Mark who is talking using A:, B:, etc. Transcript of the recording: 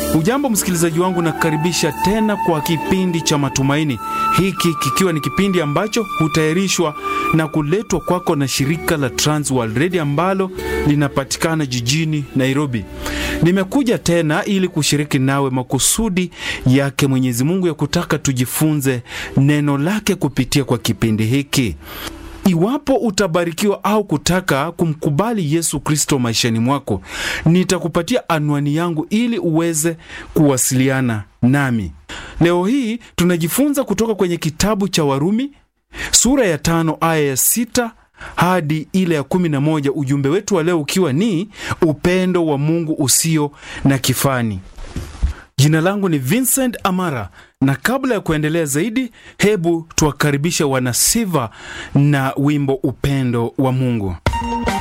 A: Ujambo msikilizaji wangu, nakukaribisha tena kwa kipindi cha Matumaini, hiki kikiwa ni kipindi ambacho hutayarishwa na kuletwa kwako na shirika la Trans World Radio ambalo linapatikana jijini Nairobi. Nimekuja tena ili kushiriki nawe makusudi yake Mwenyezi Mungu ya kutaka tujifunze neno lake kupitia kwa kipindi hiki. Iwapo utabarikiwa au kutaka kumkubali Yesu Kristo maishani mwako, nitakupatia anwani yangu ili uweze kuwasiliana nami. Leo hii tunajifunza kutoka kwenye kitabu cha Warumi sura ya tano aya ya sita hadi ile ya kumi na moja. Ujumbe wetu wa leo ukiwa ni upendo wa Mungu usio na kifani. Jina langu ni Vincent Amara, na kabla ya kuendelea zaidi, hebu tuwakaribishe wanasiva na wimbo upendo wa Mungu.